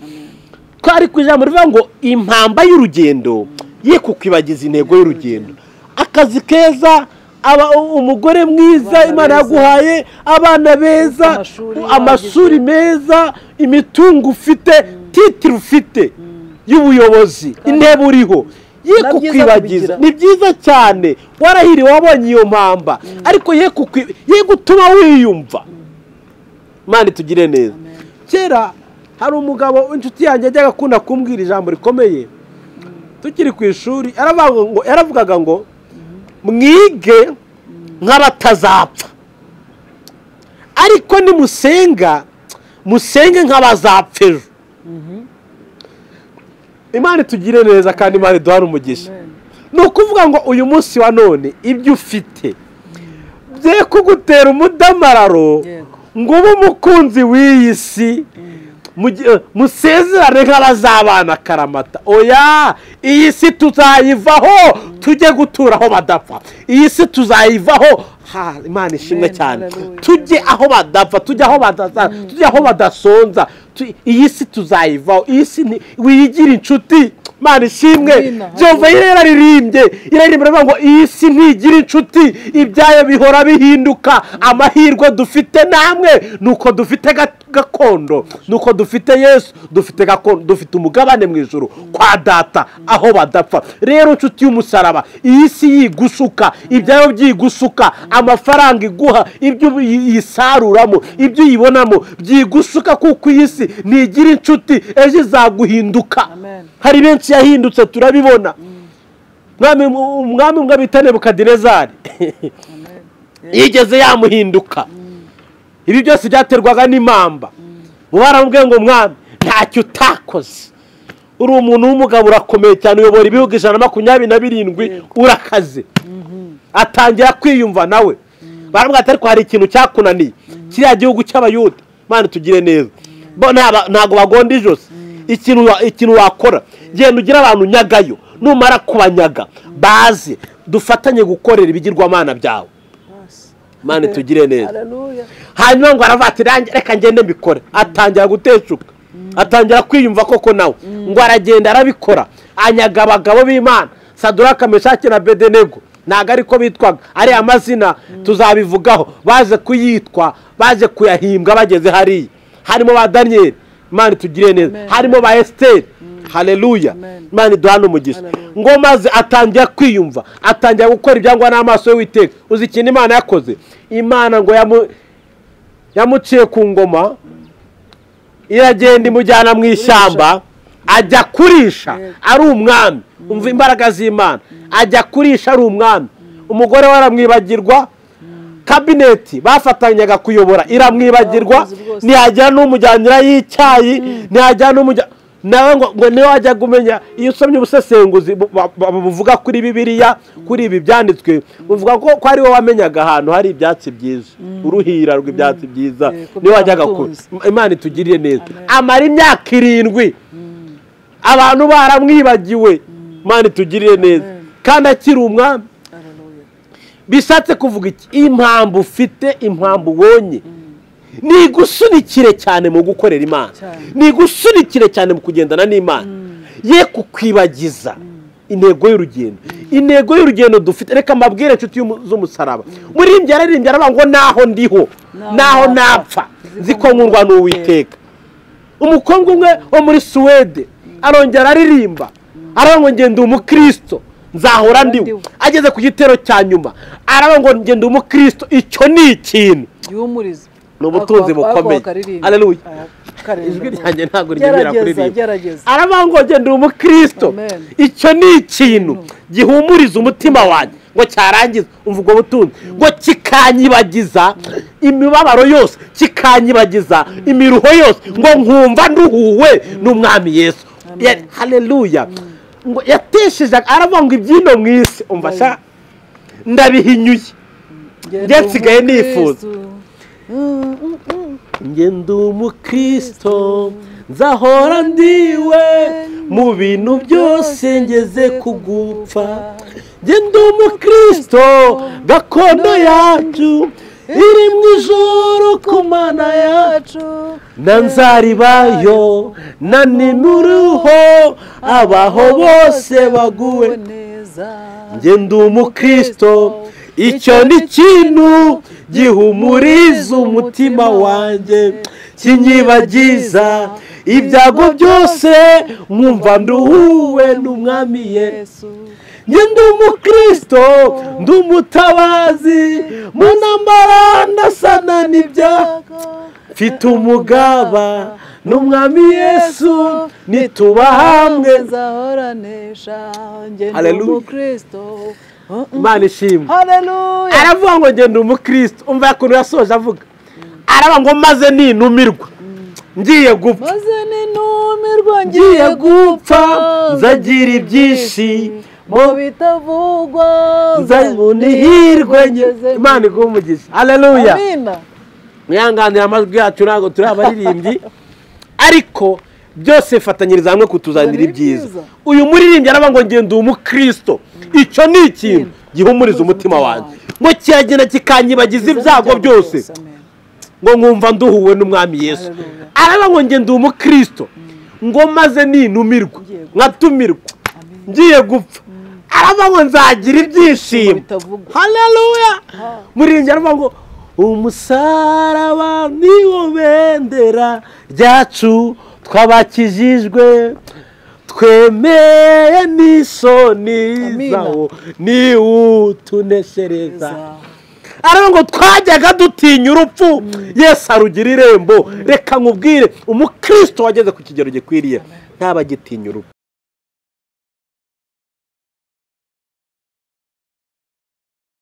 Speaker 1: twari ku ijambo rivuga ngo impamba y'urugendo ye kukwibagiza intego y'urugendo akazi keza aba umugore mwiza
Speaker 2: Abana
Speaker 1: imana
Speaker 2: beza.
Speaker 1: yaguhaye abana beza
Speaker 2: Amashuri
Speaker 1: amashuri meza imitungo ufite titire ufite y'ubuyobozi intebe uriho ye
Speaker 2: Na byiza
Speaker 1: kukwibagiza
Speaker 2: kubigira.
Speaker 1: ni byiza cyane warahiriwe wabonye iyo mpamba ariko ye kukwi- ye gutuma wiyumva mani tugire neza
Speaker 2: amen
Speaker 1: kera hari umugabo w'inshuti yanjye yajyaga akunda kumbwira ijambo rikomeye tukiri ku ishuri yaravuga ngo- yaravugaga ngo mwige nk'abatazapfa ariko nimusenga musenge nk'abazapfa ejo imana itugire neza kandi imana iduhane umugisha
Speaker 2: amen
Speaker 1: ni ukuvuga ngo uyu munsi wa none ibyo ufite bye kugutera umudamararo
Speaker 2: yego
Speaker 1: ngo ube umukunzi w'iyi si mu gihe- musezerane nk'abazabana karamata oya iyi si tuzayivaho tujye gutura aho badapfa iyi si tuzayivaho ha imana ishimwe
Speaker 2: Amen,
Speaker 1: cyane
Speaker 2: hallelujah.
Speaker 1: tujye aho badapfa tujye aho badasa tujye aho badasonza Tu- iyi si tuzayivaho iyi si ni- wiyigira inshuti imana ishimwe
Speaker 2: Amina,
Speaker 1: jehova
Speaker 2: hallelujah.
Speaker 1: yararirimbye iraririmba iravuga ngo iyi si ntigira inshuti ibyayo bihora bihinduka amahirwe dufite namwe ni uko dufite ga- gakondo ni uko dufite yesu dufite gakondo dufite umugabane mu ijoro kwa data aho badapfa rero inshuti y'umusaraba iyi si yigusuka ibyayo byigusuka amafaranga iguha ibyo ubu- yi- yisaruramo ibyo uyibonamo byigusuka kuko iyi si ntigira inshuti ejo izaguhinduka
Speaker 2: Amen.
Speaker 1: hari benshi yahindutse turabibona Umwami- umwami umwe bita nebukadinezari
Speaker 2: amen
Speaker 1: yigeze yamuhinduka ibi byose byaterwaga n'impamba ubu baramubwiye ngo mwami ntacyo utakoze uri umuntu w'umugabo urakomeye cyane uyobora ibihugu ijana na makumyabiri na birindwi urakaze atangira kwiyumva nawe baramubwira ati ariko hari ikintu cyakunaniye kiriya gihugu cy'abayuda mwana tugire neza bo ntaba- ntabwo bagonda ijosi ikintu wa- ikintu wakora genda ugire abantu nyagayo numara kubanyaga baze dufatanye gukorera ibigirwamana byawe
Speaker 2: basi
Speaker 1: mani tugire neza
Speaker 2: haleluya
Speaker 1: hanyuma ngo aravuga ati "Range- reka ngende mbikore atangira guteshuka atangira kwiyumva koko nawe ngo aragenda arabikora anyaga abagabo b'imana saduraka meshaki na bedenego ntabwo ariko bitwaga ariya mazina tuzabivugaho baje kuyitwa baje kuyahimbwa bageze hariya harimo ba daniyeli imana itugire neza
Speaker 2: Amen.
Speaker 1: harimo ba esiteri haleluya
Speaker 2: Amen.
Speaker 1: imana iduhane umugisha
Speaker 2: Hallelujah.
Speaker 1: ngo maze atangira kwiyumva atangira gukora ibyangwa n'amaso y'uwiteka uzi ikintu imana yakoze imana ngo yamu- yamuciye ku ngoma iragenda imujyana mu ishyamba ajya kurisha
Speaker 2: Yego.
Speaker 1: ari umwami umva imbaraga z'imana ajya kurisha ari umwami umugore we aramwibagirwa kabineti bafatanyaga kuyobora iramwibagirwa
Speaker 2: Abakozi bose.
Speaker 1: ntihajyana n'umujyanirayo y'icyayi ntihajyana n'umujya nawe ngo ngo niwe wajya kumenya iyo usomye ubusesenguzi bu- ba- ba- buvuga kuri bibiliya kuri ibi byanditswe buvuga ko ko ari wowe wamenyaga ahantu hari ibyatsi byiza uruhira rw'ibyatsi byiza
Speaker 2: Yego,
Speaker 1: niwe wajyaga ku
Speaker 2: byaramutunze.
Speaker 1: imana itugiriye neza
Speaker 2: Amen.
Speaker 1: amara imyaka irindwi abantu baramwibagiwe imana itugiriye neza
Speaker 2: Amen.
Speaker 1: kandi akiri umwami
Speaker 2: haleluya
Speaker 1: bishatse kuvuga iki impamvu ufite impamvu ubonye ni igusunikire cyane mu gukorera imana
Speaker 2: Cyane.
Speaker 1: ni igusunikire cyane mu kugendana n'imana ye kukwibagiza intego y'urugendo intego y'urugendo dufite reka mbabwire inshuti y'umu- z'umusaraba muririmbyi yararirimbye aravuga ngo naho ndiho
Speaker 2: Naho
Speaker 1: naho
Speaker 2: napfa,
Speaker 1: napfa ziko
Speaker 2: ziko
Speaker 1: nkundwa n'uwiteka umukobwa umwe wo muri suwede arongera aririmba aravuga ngo ngenda umukristo nzahora ndiwe
Speaker 2: Ndiwe.
Speaker 1: ageze ku gitero cya nyuma aravuga ngo ngenda umukristo icyo ni ikintu
Speaker 2: gihumurize
Speaker 1: Ni ubutunzi bukomeye. Haleluya.
Speaker 2: karengane.
Speaker 3: ijwi ryanjye ntabwo ryemera
Speaker 2: gerageza
Speaker 3: kuririmba
Speaker 2: gerageza
Speaker 1: aravuga ngo njye ndi umukristo
Speaker 2: Amen.
Speaker 1: icyo ni ikintu gihumuriza umutima wanjye ngo cyarangiza umva ubwo butunzi ngo kikanyibagiza imibabaro yose kikanyibagiza imiruho yose ngo nkumva nduhuwe n'umwami yesu Ya- haleluya ngo yatesheje aravuga ngo ibyino mu isi umva sha ndabihinyuye njye nsigaye nifuza. njye ndi umukristo nzahora ndiwe mu bintu byose ngeze kugupfa njye ndi umukristo gakondo yacu iri mu ijoro ku mana yacu na nzaribayo na nimuruho abaho bose baguwe
Speaker 2: neza
Speaker 1: njye ndi umukristo icyo ni ikintu gihumuriza umutima wanjye kinyibagiza ibyago byose nkumva nduhuwe n'umwami ye njye ndi umukristo ndi umutabazi mu ntambara ndasana n'ibyaha mfite umugaba n'umwami yesu nituba hamwe
Speaker 2: nzahoranesha njye ndi
Speaker 1: Hallelujah.
Speaker 2: umukristo
Speaker 1: imana ishimwe
Speaker 2: haleluya
Speaker 1: aravuga ngo ngenda umukristo umva ukuntu yasoje avuga aravuga ngo maze ninumirwa ngiye gupfa
Speaker 2: maze ninumirwa
Speaker 1: ngiye
Speaker 2: ngiye
Speaker 1: gupfa nzagira ibyishimo
Speaker 2: mu bitavugwa
Speaker 1: nzabona ihirwe nke imana iguhe umugisha haleluya
Speaker 2: amina
Speaker 1: mwihanganire amajwi yacu ntabwo turi abaririmbyi ariko byose bifatanyiriza hamwe kutuzanira
Speaker 2: Kuzanira
Speaker 1: ibyiza
Speaker 2: ibyiza.
Speaker 1: uyu muririmbyi aravuga ngo ngenda uwo mukristo icyo ni ikintu gihumuriza umutima wanjye ngo kiragenda kikanyibagiza ibyago byose
Speaker 2: amen.
Speaker 1: ngo nkumva nduhuwe n'umwami yesu
Speaker 2: Haleluya.
Speaker 1: araba ngo ngende uwo mukristo ngo maze ninumirwa
Speaker 2: Ngiye gupfa.
Speaker 1: nkatumirwa
Speaker 2: Amen.
Speaker 1: ngiye gupfa araba ngo nzagira ibyishimo
Speaker 2: bitavugwa.
Speaker 1: haleluya muririmbyi aravuga ngo umusaraba niwo bendera ryacu twabakijijwe twemeye n'isoni
Speaker 2: Amina.
Speaker 1: zawo niwutuneshereza
Speaker 2: Neza.
Speaker 1: aravuga ngo twajyaga dutinya urupfu yesu arugira irembo reka nkubwire umukristo wageze ku kigero gikwiriye ntabagitinya urupfu